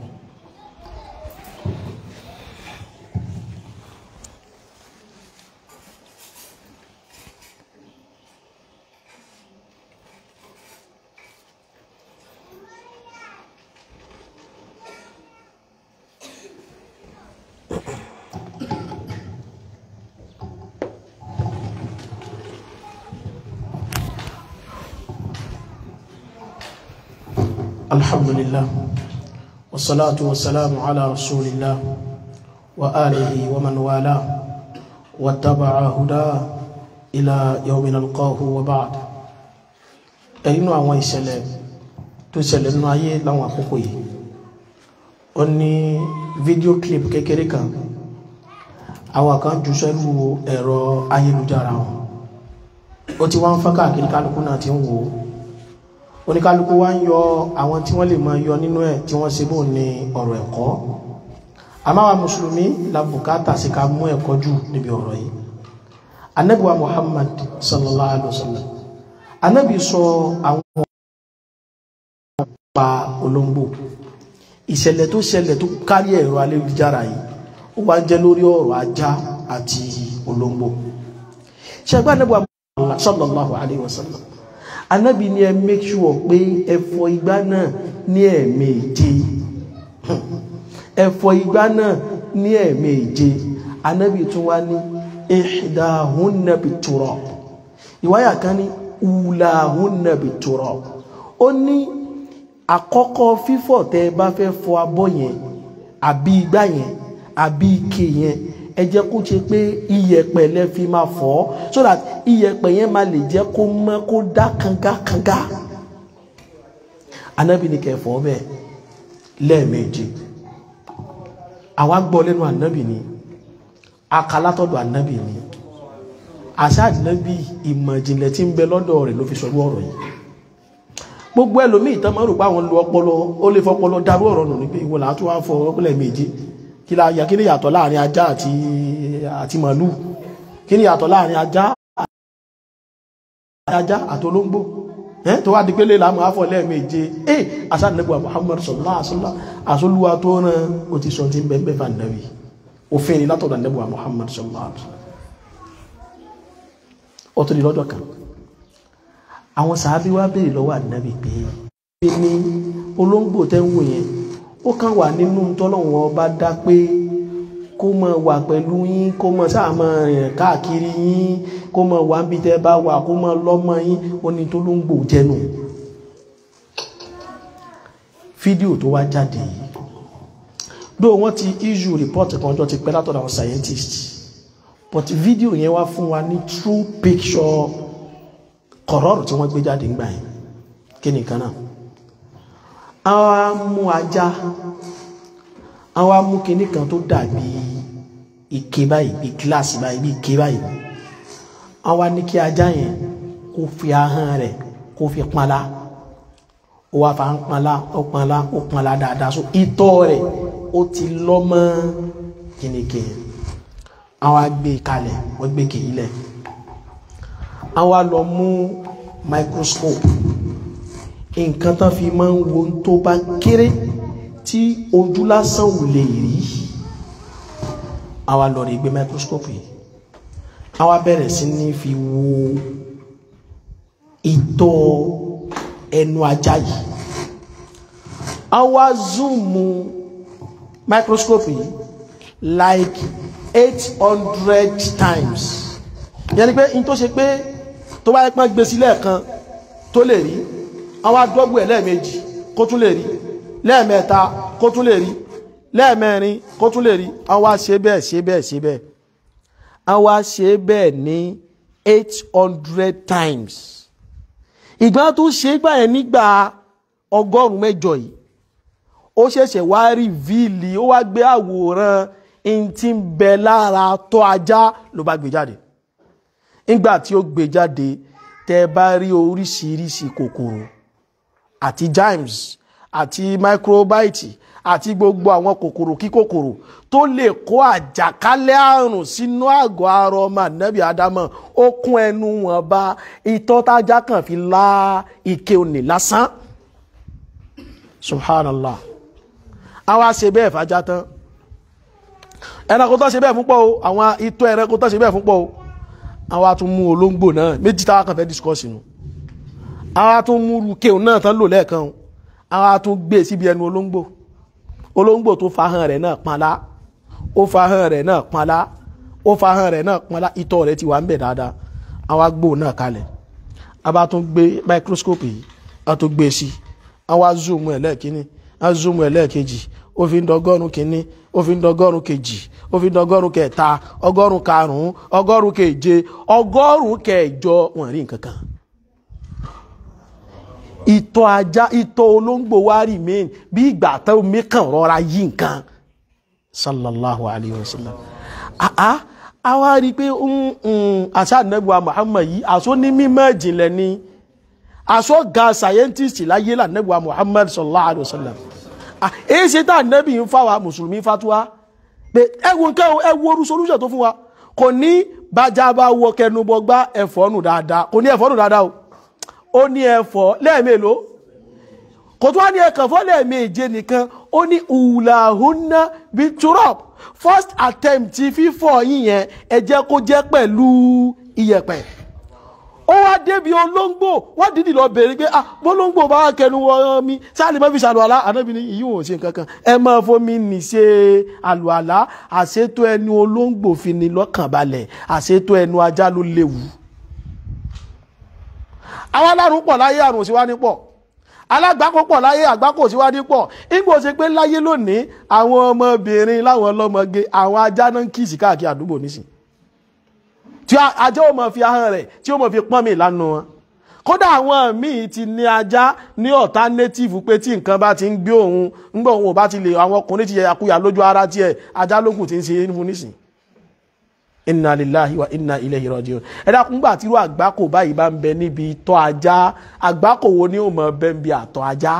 الحمد لله والصلاة والسلام على رسول الله وآله ومن والاه واتبع هداه إلى يوم نلقاه وبعد ẹ̀yìn àwọn ìṣẹ̀lẹ̀ tó ṣẹlẹ̀ nínú ayé láwọn àkókò yìí ó ní fídíò clip kékeré kan àwọn kan jù sẹ́lú ẹ̀rọ ayélujára wọn ó ti wá ń fọ́n káàkiri kálukú náà ti ń wò ó oníkálukú wá ń yọ àwọn tí wọ́n lè máa yọ nínú ẹ̀ tí wọ́n ṣe bó ní ọ̀rọ̀ ẹ̀kọ́ àmáwà mùsùlùmí la bùkátà sí ká mú ẹ̀kọ́ jù níbi ọ̀rọ̀ yìí anábì wa muhammad sallallahu alaihi wasallam anábì sọ àwọn pa olóńgbò ìṣẹ̀lẹ̀ tó ṣẹlẹ̀ tó kárí ẹ̀rọ ayélujára yìí ó wá jẹ́ lórí ọ̀rọ̀ ajá àti olóńgbò ṣẹgbẹ́ anábì wa muhammad sallallahu alaihi wasallam anábì ní ẹ make sure pé ẹ fọ igbá náà ní ẹ̀ẹ̀méje ẹ fọ igbá náà ní ẹ̀ẹ̀méje anábì tún wá ní ihdahunna biturab ìwáyà kan ní ulahunna biturab ó ní àkọ́kọ́ fífọ̀ tẹ́ ẹ bá fẹ́ fọ abọ́ yẹn àbí igbá yẹn àbí ike yẹn ẹ jẹ́ kó ṣe pé iyẹ̀pẹ̀ lẹ fi máa fọ̀ so that iyẹ̀pẹ̀ yẹn máa lè jẹ́ kó mọ́ kó dá kangakanga anábì ní kẹfọ́ bẹ́ẹ̀ lẹ́ẹ̀mejì àwa gbọ́ lẹ́nu anábì ni akalátọ̀dọ̀ anábì ni àṣà anábì ìmọ̀ ìjìnlẹ̀ tí ń bẹ lọ́dọ̀ rẹ̀ ló fi sọ ọ̀rọ̀ yìí gbogbo ẹlòmíì tán máa rò pé àwọn lu ọpọlọ ó lè fọpọlọ darú ọ̀rọ̀ nù ní pé ìwọ̀n làá tún wá fọ ọpọlẹ̀ méje kí la yà kí ni yàtọ̀ láàrin ajá àti àti màálù kí ni yàtọ̀ láàrin ajá ajá àti olóńgbò ẹ́ tó wá di pé léla máa fọ́ lẹ́ẹ̀méje ẹ́ asánilẹ́gbà Muhammad sallallahu alaihi wasallam àsólúwa tó rán o ti sọ tí ń bẹ́ẹ̀ bá nàbí òfin ni látọ̀dọ̀ nẹ́gbà Muhammad sallallahu alaihi wasallam ó tó di lọ́jọ́ kan àwọn sàábí wá béèrè lọ́wọ́ ànábì pé pé ní olóńgbò tẹ́ ń wò yẹn ó kàn wà nínú tọ́lọ́wọ́n ọba dá pé kó mọ wà pẹ̀lú yín kó mọ sáà mọ rìn káàkiri yín kó mọ wà ń bí tẹ́ bá wà kó mọ lọ́mọ yín ó ní tó ló ń gbò jẹnu fídíò tó wá jáde yìí dó wọ́n ti issue report kan jọ ti pẹ́ látọ̀dọ̀ àwọn scientists but fídíò yẹn wá fún wa ní true picture kọ̀rọ̀rù tí wọ́n gbé jáde ń gbà yìí kí nìkan náà àwọn mú ajá àwọn mú kinní kan tó dàbí ike báyìí bí gíláàsì báyìí bí ike báyìí àwọn ní kí ajá yẹn kó fi ahọ́n rẹ̀ kó fi panlá ó wá fa ń panlá ó panlá ó panlá dáadáa so itọ́ rẹ̀ ó ti lọ́ mọ́ kìnìkì àwọn gbé kalẹ̀ wọ́n gbé kìí lẹ̀ àwọn lọ mú microscope nǹkan tán fi máa ń wo tó bá kéré tí ojú lásán ò lè rí àwa lọ rí gbé microscope yìí àwa bẹ̀rẹ̀ sí ní fi wo ìtọ́ ẹnu ajá yìí àwa zoom microscope yìí like eight hundred times yẹn ni pé in tó ṣe pé tó bá yẹ pọ́n gbé sílẹ̀ kan tó lè rí àwọn adọ́gbò ẹ̀ lẹ́ẹ̀mejì kó tún lè rí lẹ́ẹ̀mẹ́ta kó tún lè rí lẹ́ẹ̀mẹ́rin kó tún lè rí a wá ṣe bẹ́ẹ̀ ṣe bẹ́ẹ̀ ṣe bẹ́ẹ̀ a wá ṣe bẹ́ẹ̀ ní eight hundred times ìgbà tó ṣe gbà yẹn nígbà ọgọ́rùn-ún mẹ́jọ yìí ó ṣẹ̀ṣẹ̀ wá rí víìlì ó wá gbé àwòrán in tí ń bẹ lára tọ́ ajá ló bá gbé jáde nígbà tí ó gbé jáde tẹ́ bá rí oríṣiríṣi kòkòrò àti germs àti microbites àti gbogbo àwọn kòkòrò kíkòkòrò tó lè kó àjàkálẹ̀ àrùn sínú àgọ́ ara ọmọ ànábì ádámọ̀ ó kún ẹnu wọn bá itọ́ tájá kan fi lá ike òní lásán subhanallah àwa ṣe bẹ́ẹ̀ fàájá tán ẹranko tó ṣe bẹ́ẹ̀ fún pọ̀ o àwọn itọ́ ẹranko tó ṣe bẹ́ẹ̀ fún pọ̀ o àwa tún mú olóńgbò náà méjì táwa kan fẹ́ discuss nù àwa tún mú rukéun náà tán lò lẹ́ẹ̀kan o àwa tún gbé síbi ẹnu olóńgbò olóńgbò tó fahàn rẹ̀ náà panlá ó fahàn rẹ̀ náà panlá ó fahàn rẹ̀ náà panlá itọ́ rẹ̀ ti wà ń bẹ̀ dáadáa àwa gbò náà kalẹ̀ a bá tún gbé microscope yìí a tún gbé sí àwa zoom ẹ̀ lẹ́ẹ̀kínní a zoom ẹ̀ lẹ́ẹ̀kejì ó fi ń dọgọ́rùn kínní ó fi ń dọgọ́rùn kejì ó fi ń dọgọ́rùn kẹta ọgọ́rùn karùn-ún ọgọ́rùn keje ọgọ́rùn kẹjọ wọn rí nǹkan kan ìtọ̀ ajá ìtọ̀ olóńgbò wá remain bí ìgbà tó omi kàn rọra yí nǹkan sallallahu alayhi wa sallam àá a wá rí i pé àṣà nẹ́gbà Muhammad yìí àṣọ ní mímọ́ ìjìnlẹ̀ ni àṣọ ga scientist láyé là nẹ́gbà Muhammad sallallahu alayhi wa sallam èyí ṣe tá nẹ́bì ń fáwa mùsùlùmí fatuwa pé ẹwọ nǹkan ẹwọ orú solution tó fún wa kò ní bájá bá wọ kẹnubọ gbá ẹ̀fọ́ nù dáadáa kò ní ẹ̀fọ́ nù dáadáa o ó ní ẹ̀fọ́ lẹ́ẹ̀mélòó kò tó wá ní ẹ̀kànfọ́ lẹ́ẹ̀méje nìkan ó ní ùlàhúnná bíi turop first attempt fífọ̀ yíyẹn ẹ jẹ́ kó jẹ́ pẹ̀lú iyẹ̀pẹ̀ ó wá débi olóńgbò wá dídì lọ bèrè pé ah bólóńgbò bá kẹnu wọ mi sáàlì má fi ṣàlùwàlá ànábì ní ìyí wọn ò ṣe nǹkan kan ẹ máa fomi nì ṣe àlùwàlá àṣetò ẹnu olóńgbò fi ni lọ́kàn balẹ̀ àṣetò ẹnu ajá ló léwu àwọn alárùn pọ̀ láyé àrùn òsì wá ní pọ̀ alágbàkó pọ̀ láyé àgbákò òsì wá ní pọ̀ ìgbò ṣe pé láyé lónìí àwọn ọmọbìnrin láwọn ọlọ́mọge àwọn ajá náà ń kíìsì káàkiri àdúgbò nísìn tí ajá ò mọ̀ fi ahọ́n rẹ̀ tí ó mọ̀ fi pọ́n mi lánàá wọn kódà àwọn míì ti ní ajá ní alternative pé tí nǹkan bá ti ń gbé òun ńgbà òun ò bá ti lè àwọn ọkùnrin ti yẹ àkúyà lójú ara tiẹ̀ ajá lókùn ti ń ṣe é fún nísìn inna lillahi wa inna ilayhi rajiun ẹ dákun gbà tí irú àgbákò báyìí bá ń bẹ níbi ìtọ̀ ajá àgbákò wo ni ó mọ bẹ ń bi àtọ̀ ajá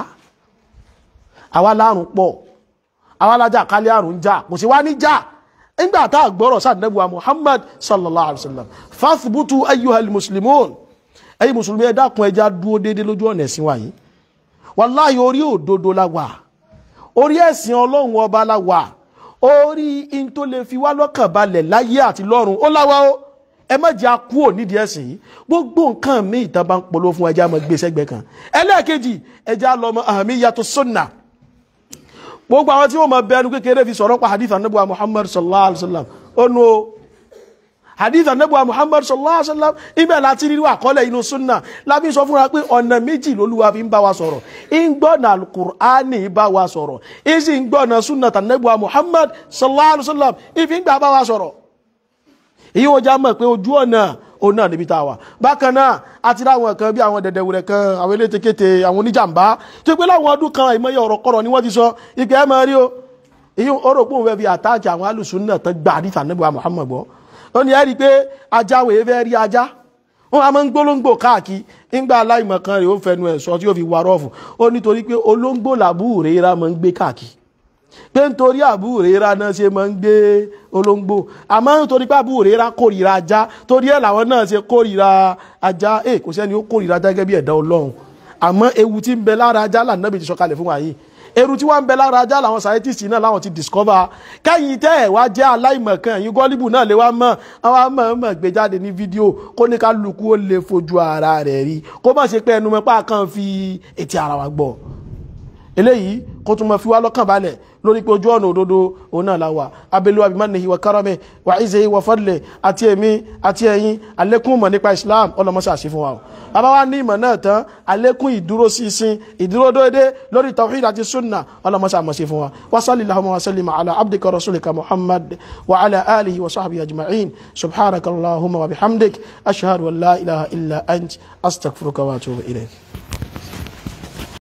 àwa lárùn pọ̀ àwa lájà kálẹ̀ àrùn jà kò sí wá ní jà nígbà tá a gbọ́rọ̀ sáà nẹ́bùwà muhammad sallallahu alayhi wa sallam fathbutu ayyuhal muslimun ẹ̀yin mùsùlùmí ẹ dákun ẹja dúró déédéé lójú ọ̀nà ẹ̀sìn wa yìí wàláhì orí òdodo la wà orí ẹ̀sìn ọlọ́run ọba la wà orí in tó lè fi wá lọ́kàn balẹ̀ láyé àti lọ́run ó láwa ó ẹ má jẹ́ akú ò nídìí ẹ̀sìn yìí gbogbo nǹkan mi ìtàn bá ń polo fún ẹja mọ́ gbé sẹ́gbẹ̀ẹ́ kan ẹlẹ́ẹ̀kejì ẹja lọ́mọ àmì yàtọ̀ sunna gbogbo àwọn tí wọ́n mọ bẹnu kékeré fi sọ̀rọ̀ pa hadith anabuwa muhammad sallallahu alaihi wa sallam ó nu o hadith anabuwa muhammad sallallahu alaihi wa sallam ibẹ̀ láti rí àkọọ́lẹ̀ inú sunna lábí sọ fúnra pé ọ̀nà méjì lolúwa fi ń bá wa sọ̀rọ̀ ń gbọ́nà alukur'ani bá wa sọ̀rọ̀ ń sì ń gbọ́nà sunna tanabuwa muhammad sallallahu alaihi wa sallam ìfi ń gbà bá wa sọ̀rọ̀ èyí wọ́n já mọ̀ pé ojú ọ̀nà òun náà níbi tá a wà bákan náà àti láwọn kan bí àwọn dẹ̀dẹ̀wùrẹ̀ kan àwọn elétekéte àwọn oníjàmbá tó pé láwọn ọdún kan àìmọye ọ̀rọ̀ kọ̀rọ̀ ni wọ́n ti sọ ìpè ẹ̀ máa rí o èyí ó rò pé òun fẹ́ fi àtàkì àwọn alùsùn náà tán gbà àdìsá níbo Muhammad gbọ́ ó ní ẹ́ rí i pé ajá wèé fẹ́ rí ajá wọn a máa ń gbólóńgbò káàkiri ńgbà aláìmọ̀ kan rèé ó fẹnu ẹ̀ sọ tí ó fi wà rọ́ọ̀fù ó nítorí pé olóńgbò làbúrò rẹ̀ máa ń gbé káàkiri pé nítorí àbúrẹ́ra náà ṣe máa ń gbé olóńgbò àmọ́ nítorí pé àbúrẹ́ra kórìíra ajá torí ẹ̀ làwọn náà ṣe kórìíra ajá ẹ̀ kò sẹ́ni ó kórìíra ajá gẹ́gẹ́ bí ẹ̀dá ọlọ́run àmọ́ ewu tí ń bẹ lára ajá lànàbì ti sọ̀kalẹ̀ fún wa yìí eru tí wọ́n ń bẹ lára ajá làwọn scientists náà láwọn ti discover kẹ́yìn tẹ́ ẹ̀ wá jẹ́ aláìmọ̀kan yìí gọ́líbù náà lè wá mọ̀ àwọn amọ̀ọ́mọ̀ gbé jáde ní fídíò kó ní kálukú ó lè fojú ara rẹ̀ rí kó má ṣe pé ẹnu mọ́pá kan fi etí ara wa gbọ́ eléyìí kó tún mọ fi wá lọ́kàn balẹ̀ lórí pé ojú ọ̀nà òdodo òun náà la wà abẹ́lú abimanihi wa karame wa izehi wa fadle àti èmi àti ẹ̀yin àlékún mọ̀ nípa islam ọlọmọṣà sí fún wa o bàbá wa ní ìmọ̀ náà tán àlékún ìdúró sísìn ìdúró déédéé lórí tawhid àti sunna ọlọmọṣà mọ̀ sí fún wa wa sallallahu wa sallim ala abdika rasulika muhammad wa ala alihi wa sahbihi ajma'in subhanaka allahumma wa bihamdik ashhadu an la ilaha illa ant astaghfiruka wa atubu ilayk